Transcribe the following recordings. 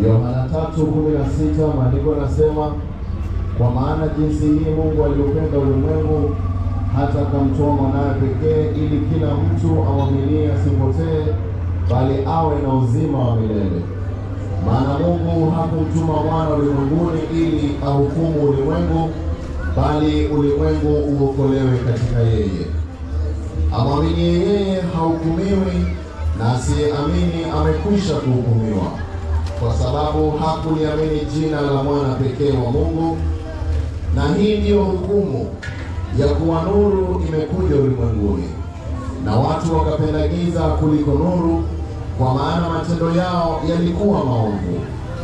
Yohana tatu kumi na sita maandiko yanasema kwa maana jinsi hii Mungu aliupenda ulimwengu hata akamtoa mwanawe pekee, ili kila mtu amwaminie asipotee, bali awe na uzima wa milele. Maana Mungu hakumtuma mwana ulimwenguni ili ahukumu ulimwengu, bali ulimwengu uokolewe katika yeye. Amwaminie yeye hahukumiwi, na asiyeamini amekwisha kuhukumiwa, kwa sababu hakuliamini jina la mwana pekee wa Mungu. Na hii ndiyo hukumu ya kuwa nuru imekuja ulimwenguni, na watu wakapenda giza kuliko nuru, kwa maana matendo yao yalikuwa maovu.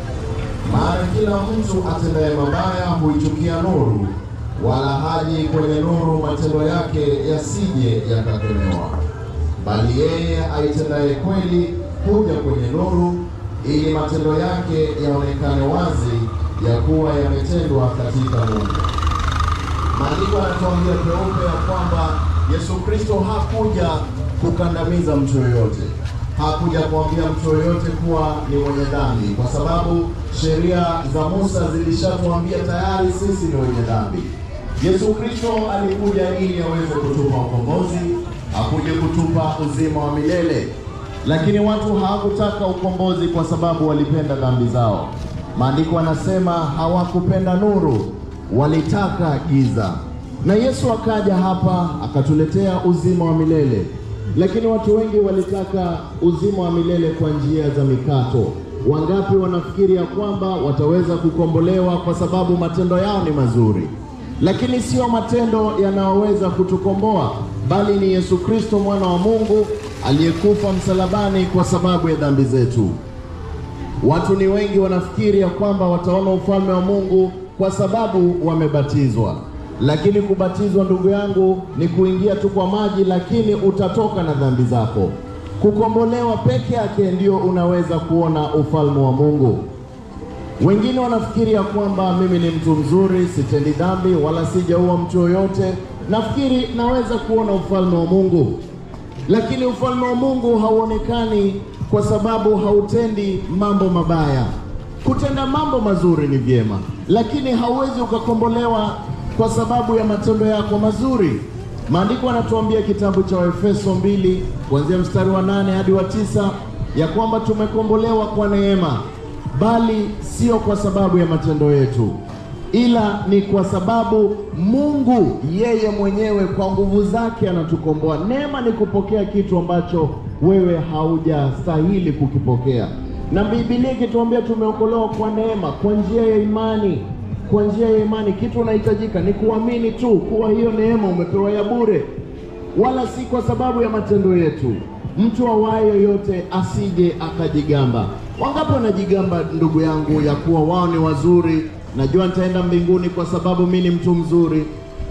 Maana kila mtu atendaye mabaya huichukia nuru, wala haji kwenye nuru, matendo yake yasije yakakemewa. Bali yeye aitendaye kweli huja kwenye nuru, ili matendo yake yaonekane wazi ya kuwa yametendwa katika Mungu. Maandiko yanatuambia peupe ya kwamba Yesu Kristo hakuja kukandamiza mtu yoyote, hakuja kuambia mtu yoyote kuwa ni mwenye dhambi, kwa sababu sheria za Musa zilishatuambia tayari sisi ni wenye dhambi. Yesu Kristo alikuja ili aweze kutupa ukombozi, akuje kutupa uzima wa milele, lakini watu hawakutaka ukombozi kwa sababu walipenda dhambi zao. Maandiko yanasema hawakupenda nuru, walitaka giza. Na Yesu akaja hapa akatuletea uzima wa milele, lakini watu wengi walitaka uzima wa milele kwa njia za mikato. Wangapi wanafikiri ya kwamba wataweza kukombolewa kwa sababu matendo yao ni mazuri? Lakini sio matendo yanayoweza kutukomboa, bali ni Yesu Kristo mwana wa Mungu aliyekufa msalabani kwa sababu ya dhambi zetu. Watu ni wengi wanafikiri ya kwamba wataona ufalme wa Mungu kwa sababu wamebatizwa, lakini kubatizwa, ndugu yangu, ni kuingia tu kwa maji, lakini utatoka na dhambi zako. Kukombolewa peke yake ndio unaweza kuona ufalme wa Mungu. Wengine wanafikiri ya kwamba mimi ni mtu mzuri, sitendi dhambi wala sijaua mtu yoyote, nafikiri naweza kuona ufalme wa Mungu. Lakini ufalme wa Mungu hauonekani kwa sababu hautendi mambo mabaya. Kutenda mambo mazuri ni vyema, lakini hauwezi ukakombolewa kwa sababu ya matendo yako mazuri. Maandiko yanatuambia kitabu cha Waefeso mbili kuanzia mstari wa nane hadi wa tisa ya kwamba tumekombolewa kwa neema, bali sio kwa sababu ya matendo yetu, ila ni kwa sababu Mungu yeye mwenyewe kwa nguvu zake anatukomboa. Neema ni kupokea kitu ambacho wewe haujastahili kukipokea, na Biblia ikituambia tumeokolewa kwa neema, kwa njia ya imani. Kwa njia ya imani, kitu unahitajika ni kuamini tu kuwa hiyo neema umepewa ya bure, wala si kwa sababu ya matendo yetu. Mtu awaye yoyote asije akajigamba. Wangapi wanajigamba, ndugu yangu, ya kuwa wao ni wazuri, najua nitaenda mbinguni kwa sababu mi ni mtu mzuri.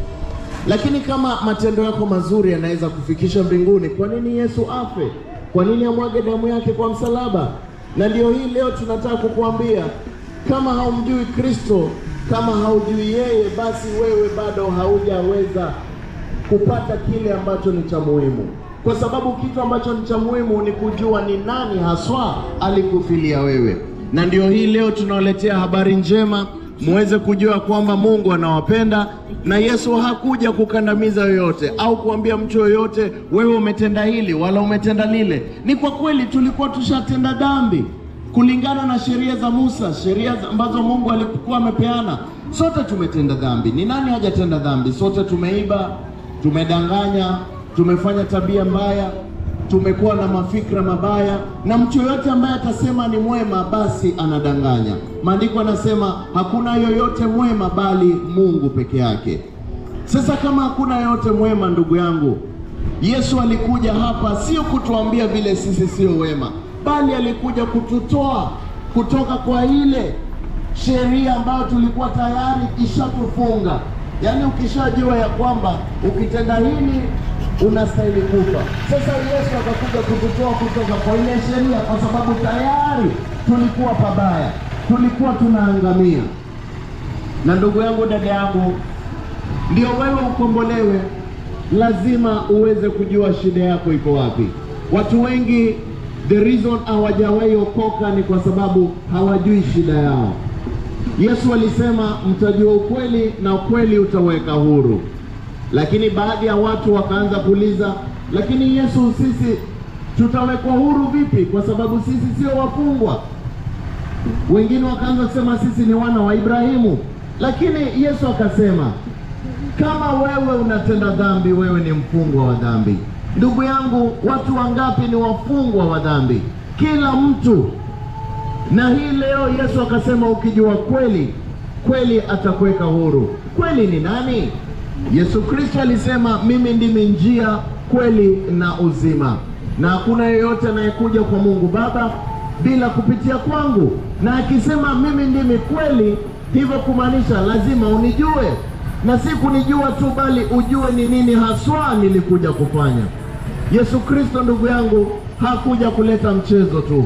Lakini kama matendo yako mazuri yanaweza kufikisha mbinguni, kwa nini Yesu afe? Kwa nini amwage damu yake kwa msalaba? Na ndio hii leo tunataka kukuambia, kama haumjui Kristo, kama haujui yeye, basi wewe bado haujaweza kupata kile ambacho ni cha muhimu, kwa sababu kitu ambacho ni cha muhimu ni kujua ni nani haswa alikufilia wewe. Na ndio hii leo tunawaletea habari njema, muweze kujua kwamba Mungu anawapenda na Yesu hakuja kukandamiza yoyote au kuambia mtu yoyote wewe umetenda hili wala umetenda lile. Ni kwa kweli tulikuwa tushatenda dhambi kulingana na sheria za Musa, sheria ambazo Mungu alikuwa amepeana. Sote tumetenda dhambi. Ni nani hajatenda dhambi? Sote tumeiba, tumedanganya, tumefanya tabia mbaya, tumekuwa na mafikra mabaya, na mtu yoyote ambaye atasema ni mwema, basi anadanganya. Maandiko anasema hakuna yoyote mwema bali Mungu peke yake. Sasa kama hakuna yoyote mwema, ndugu yangu, Yesu alikuja hapa sio kutuambia vile sisi sio wema, bali alikuja kututoa kutoka kwa ile sheria ambayo tulikuwa tayari ishatufunga. Yaani ukishajua ya kwamba ukitenda hili unastahili kufa. Sasa Yesu akakuja kututoa kutoka kwa ile sheria, kwa sababu tayari tulikuwa pabaya, tulikuwa tunaangamia. Na ndugu yangu, dada yangu, ndio wewe ukombolewe, lazima uweze kujua shida yako iko wapi. Watu wengi the reason hawajawahi okoka ni kwa sababu hawajui shida yao. Yesu alisema mtajua ukweli na ukweli utaweka huru, lakini baadhi ya watu wakaanza kuuliza, lakini Yesu, sisi tutawekwa huru vipi? Kwa sababu sisi sio wafungwa. Wengine wakaanza kusema sisi ni wana wa Ibrahimu, lakini Yesu akasema kama wewe unatenda dhambi, wewe ni mfungwa wa dhambi. Ndugu yangu, watu wangapi ni wafungwa wa dhambi? Kila mtu. Na hii leo Yesu akasema, ukijua kweli, kweli atakuweka huru. Kweli ni nani? Yesu Kristo alisema, mimi ndimi njia, kweli na uzima, na hakuna yeyote anayekuja kwa Mungu Baba bila kupitia kwangu. Na akisema mimi ndimi kweli, hivyo kumaanisha lazima unijue na si kunijua tu, bali ujue ni nini haswa nilikuja kufanya. Yesu Kristo, ndugu yangu, hakuja kuleta mchezo tu,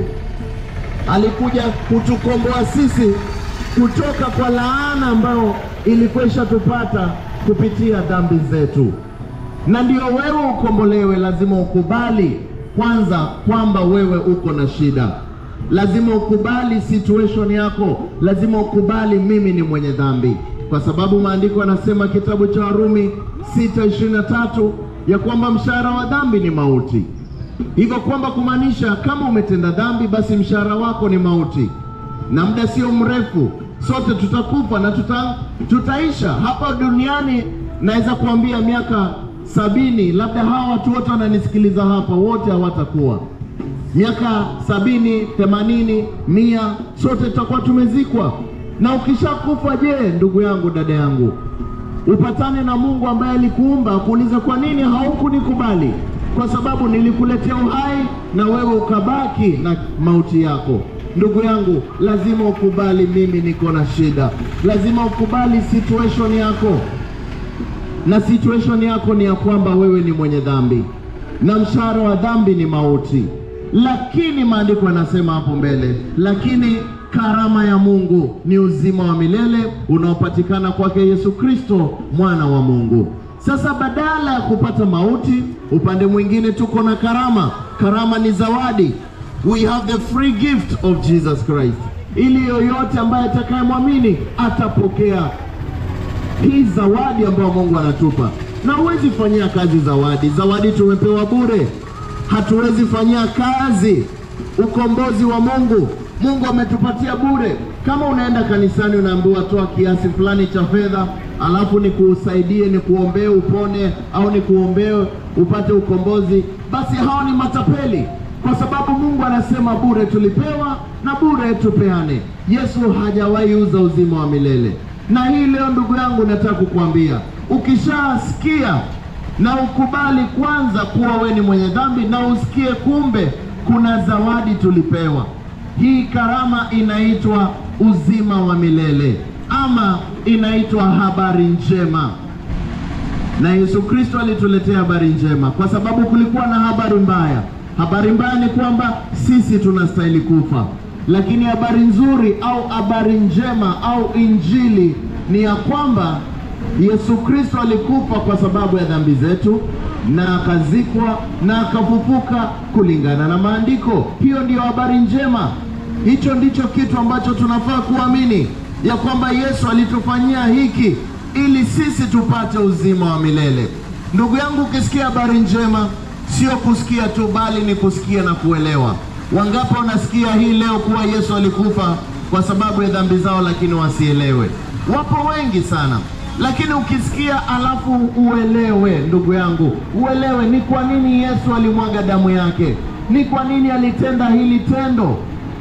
alikuja kutukomboa sisi kutoka kwa laana ambayo ilikuwa ishatupata kupitia dhambi zetu. Na ndio wewe ukombolewe, lazima ukubali kwanza kwamba wewe uko na shida, lazima ukubali situation yako, lazima ukubali mimi ni mwenye dhambi kwa sababu maandiko yanasema kitabu cha Warumi 6:23 ya kwamba mshahara wa dhambi ni mauti. Hivyo kwamba kumaanisha kama umetenda dhambi, basi mshahara wako ni mauti, na muda sio mrefu sote tutakufa na tuta, tutaisha hapa duniani. Naweza kuambia miaka sabini, labda hawa watu wote wananisikiliza hapa, wote hawatakuwa miaka sabini, themanini, mia, sote tutakuwa tumezikwa na ukishakufa, je, ndugu yangu, dada yangu, upatane na Mungu ambaye alikuumba akuulize, kwa nini haukunikubali? Kwa sababu nilikuletea uhai na wewe ukabaki na mauti yako. Ndugu yangu, lazima ukubali, mimi niko na shida. Lazima ukubali situation yako, na situation yako ni ya kwamba wewe ni mwenye dhambi na mshahara wa dhambi ni mauti. Lakini maandiko yanasema hapo mbele, lakini karama ya Mungu ni uzima wa milele unaopatikana kwake Yesu Kristo mwana wa Mungu. Sasa badala ya kupata mauti, upande mwingine tuko na karama. Karama ni zawadi, we have the free gift of Jesus Christ, ili yoyote ambaye atakayemwamini atapokea hii zawadi ambayo Mungu anatupa. Na huwezi fanyia kazi zawadi, zawadi tumepewa bure, hatuwezi fanyia kazi ukombozi wa Mungu. Mungu ametupatia bure. Kama unaenda kanisani unaambiwa toa kiasi fulani cha fedha, alafu nikusaidie, nikuombee upone, au nikuombee upate ukombozi, basi hao ni matapeli, kwa sababu Mungu anasema bure tulipewa na bure tupeane. Yesu hajawahi uza uzima wa milele. Na hii leo, ndugu yangu, nataka kukuambia ukishasikia na ukubali kwanza kuwa we ni mwenye dhambi, na usikie kumbe kuna zawadi tulipewa. Hii karama inaitwa uzima wa milele ama inaitwa habari njema, na Yesu Kristo alituletea habari njema kwa sababu kulikuwa na habari mbaya. Habari mbaya ni kwamba sisi tunastahili kufa, lakini habari nzuri au habari njema au injili ni ya kwamba Yesu Kristo alikufa kwa sababu ya dhambi zetu na akazikwa na akafufuka kulingana na maandiko. Hiyo ndiyo habari njema. Hicho ndicho kitu ambacho tunafaa kuamini ya kwamba Yesu alitufanyia hiki ili sisi tupate uzima wa milele. Ndugu yangu, ukisikia habari njema sio kusikia tu, bali ni kusikia na kuelewa. Wangapi wanasikia hii leo kuwa Yesu alikufa kwa sababu ya dhambi zao, lakini wasielewe? Wapo wengi sana lakini ukisikia alafu uelewe, ndugu yangu, uelewe ni kwa nini Yesu alimwaga damu yake, ni kwa nini alitenda hili tendo.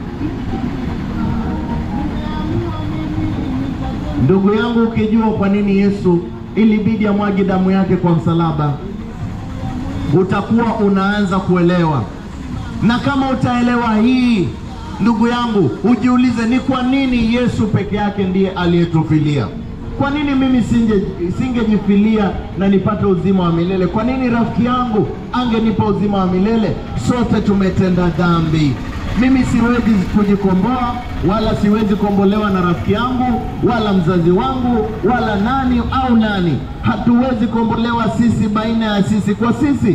Ndugu yangu, ukijua kwa nini Yesu ilibidi amwage damu yake kwa msalaba, utakuwa unaanza kuelewa. Na kama utaelewa hii, ndugu yangu, ujiulize ni kwa nini Yesu peke yake ndiye aliyetufilia. Kwa nini mimi singe singejifilia na nipate uzima wa milele? Kwa nini rafiki yangu angenipa uzima wa milele? Sote tumetenda dhambi. Mimi siwezi kujikomboa, wala siwezi kuombolewa na rafiki yangu, wala mzazi wangu, wala nani au nani. Hatuwezi kuombolewa sisi baina ya sisi kwa sisi.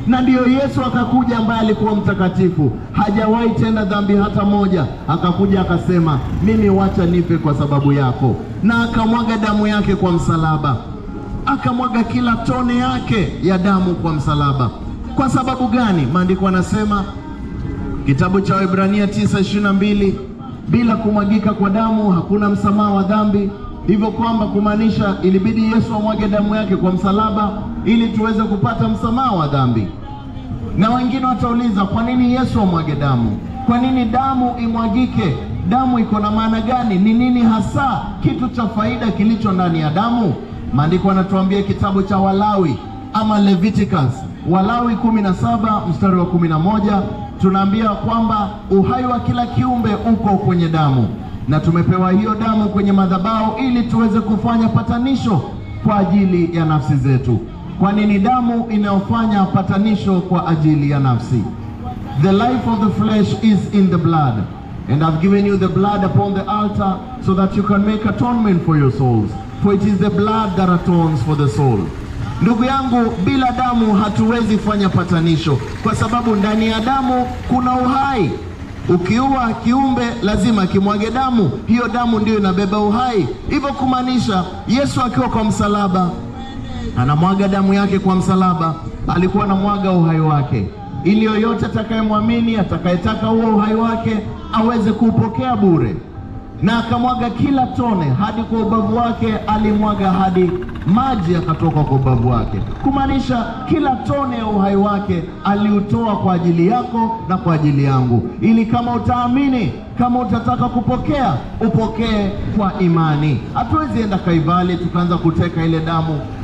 na ndiyo Yesu akakuja, ambaye alikuwa mtakatifu, hajawahi tenda dhambi hata moja. Akakuja akasema, mimi wacha nife kwa sababu yako, na akamwaga damu yake kwa msalaba, akamwaga kila tone yake ya damu kwa msalaba. Kwa sababu gani? Maandiko anasema kitabu cha Waebrania 9:22 bila kumwagika kwa damu hakuna msamaha wa dhambi, hivyo kwamba kumaanisha ilibidi Yesu amwage damu yake kwa msalaba ili tuweze kupata msamaha wa dhambi. Na wengine watauliza kwa nini Yesu amwage damu? Kwa nini damu imwagike? Damu iko na maana gani? Ni nini hasa kitu cha faida kilicho ndani ya damu? Maandiko anatuambia kitabu cha Walawi ama Leviticus, Walawi 17 mstari wa 11 tunaambia kwamba uhai wa kila kiumbe uko kwenye damu, na tumepewa hiyo damu kwenye madhabahu ili tuweze kufanya patanisho kwa ajili ya nafsi zetu. Kwa nini damu inayofanya patanisho kwa ajili ya nafsi? The life of the flesh is in the blood and I've given you the blood upon the altar so that you can make atonement for your souls for it is the blood that atones for the soul. Ndugu yangu, bila damu hatuwezi fanya patanisho, kwa sababu ndani ya damu kuna uhai. Ukiua kiumbe lazima kimwage damu, hiyo damu ndiyo inabeba uhai. Hivyo kumaanisha Yesu akiwa kwa msalaba anamwaga damu yake kwa msalaba, alikuwa anamwaga uhai wake, ili yoyote atakayemwamini, atakayetaka huo uhai wake aweze kuupokea bure na akamwaga kila tone hadi kwa ubavu wake, alimwaga hadi maji yakatoka kwa ubavu wake, kumaanisha kila tone ya uhai wake aliutoa kwa ajili yako na kwa ajili yangu, ili kama utaamini, kama utataka kupokea, upokee kwa imani. Hatuwezi enda Kaivali tukaanza kuteka ile damu